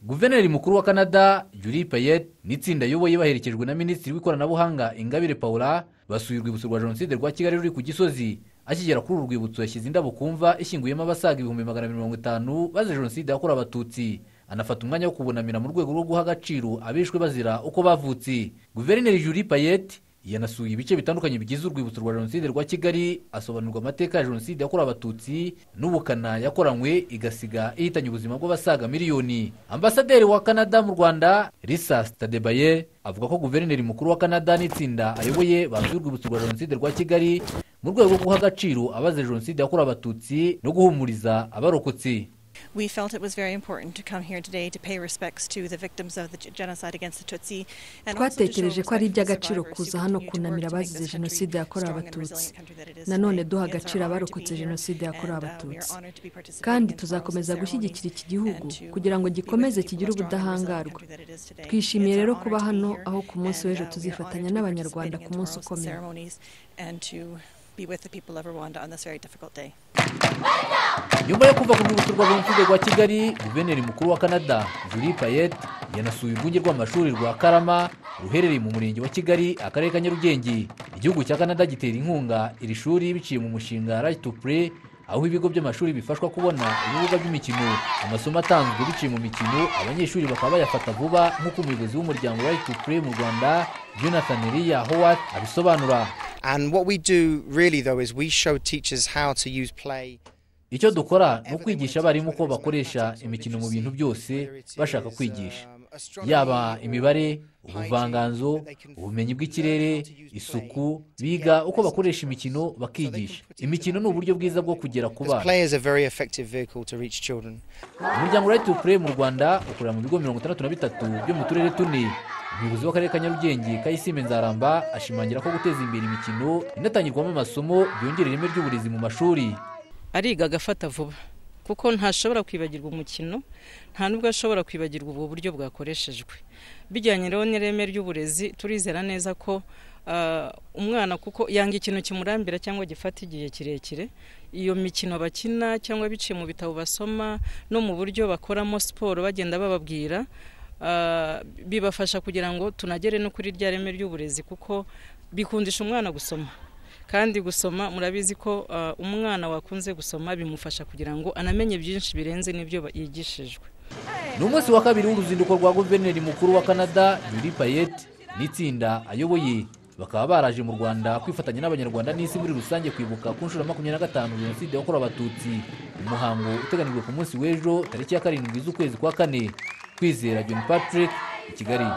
guverineri mukuru wa canada juri payet n'itsinda ayoboye baherekejwe na minisitiri w'ikoranabuhanga ingabire paula basuye urwibutso rwa jenoside rwa kigali ruri ku gisozi akigera kuri uru rwibutso yashyize indabo ku mva ishyinguyemo abasaga ibihumbi magana abiri mirongo itanu bazize jenoside yakorewe abatutsi anafata umwanya wo kubunamira mu rwego rwo guha agaciro abishwe bazira uko bavutse guverineri juri payet yanasuye ibice bitandukanye bigize urwibutso rwa jenoside rwa kigali asobanurirwa amateka ya jenoside yakorewe abatutsi n'ubukana yakoranywe igasiga ihitanye ubuzima bw'abasaga miliyoni ambasaderi wa canada mu rwanda risa sitadebaye avuga ko guverineri mukuru wa canada n'itsinda ayoboye basuye urwibutso rwa jenoside rwa kigali mu rwego rwo guha agaciro abazize jenoside yakorewe abatutsi no guhumuriza abarokotse we felt it was very important to come here today to pay respects to the victims of the g- genocide against the Tutsi and also to show twatekereje ko ari respect to iby'agaciro survivors who kuza hano continue to work kunamira to make abazize this country jenoside yakorewe strong and abatutsi resilient country that it is nanone today. duha It's our agaciro honor to be abarokotse here, jenoside yakorewe and, uh, we are abatutsi honored to be participating kandi in the tuzakomeza Flowers ceremony gushyigikira iki gihugu and to kugira ngo be with gikomeze people kigire strong and resilient ubudahangarwa country that it is today. twishimiye It's our rero honor kuba to be hano here, aho ku munsi w'ejo and, uh, we are tuzifatanya honored to be n'abanyarwanda participating ku in munsi tomorrow's ukomeye ceremonies and to be with the people of Rwanda on this very difficult day. nyuma yo kuva ku rwibutso rwa jenoside rwa kigali guverineri mukuru wa canada juri payet yanasuye urwunge rw'amashuri rwa karama ruherereye mu murenge wa kigali akarere ka nyarugenge igihugu cya canada gitera inkunga iri shuri biciye mu mushinga right to play aho ibigo by'amashuri bifashwa kubona ibibuga by'imikino amasomo atanzwe biciye mu mikino abanyeshuri bakaba bayafata vuba nk'uko umuyobozi w'umuryango right to play mu rwanda jonathan eliya howard abisobanura And what we do really, though, is we show teachers how to use play. icyo dukora ni ukwigisha abarimu ko bakoresha imikino mu bintu byose bashaka kwigisha yaba imibare ubuvanganzo ubumenyi bw'ikirere isuku biga uko bakoresha imikino bakigisha imikino ni uburyo bwiza bwo kugera ku Because bana play is a very effective vehicle to reach children. umuryango right to play mu rwanda ukorera mu bigo mirongo itandatu na bitatu byo mu turere tune umuyobozi w'akarere ka nyarugenge kayisime nzaramba ashimangira ko guteza imbere imikino inatangirwamo amasomo byongera ireme ry'uburezi mu mashuri ariga agafata vuba kuko ntashobora kwibagirwa umukino nta n'ubwo ashobora kwibagirwa ubu buryo bwakoreshejwe bijyanye rero n'ireme ry'uburezi turizera neza ko ah, umwana kuko yanga ikintu kimurambira cyangwa gifata igihe kirekire iyo mikino bakina cyangwa biciye mu bitabo basoma no mu buryo bakoramo siporo bagenda bababwira ah, bibafasha kugira ngo tunagere no kuri rya reme ry'uburezi kuko bikundisha umwana gusoma kandi gusoma murabizi ko uh, umwana wakunze gusoma bimufasha kugira ngo anamenye byinshi birenze n'ibyo ba- yigishijwe ni umunsi wa kabiri w'uruzinduko rwa guverineri mukuru wa canada yuri payet n'itsinda ayoboye bakaba baraje mu rwanda kwifatanya n'abanyarwanda n'isi muri rusange kwibuka ku nshuro ya makumyabiri na gatanu jenoside yakorewe abatutsi umuhango uteganijwe ku munsi w'ejo tariki ya karindwi z'ukwezi kwa kane kwizera john patrick i kigali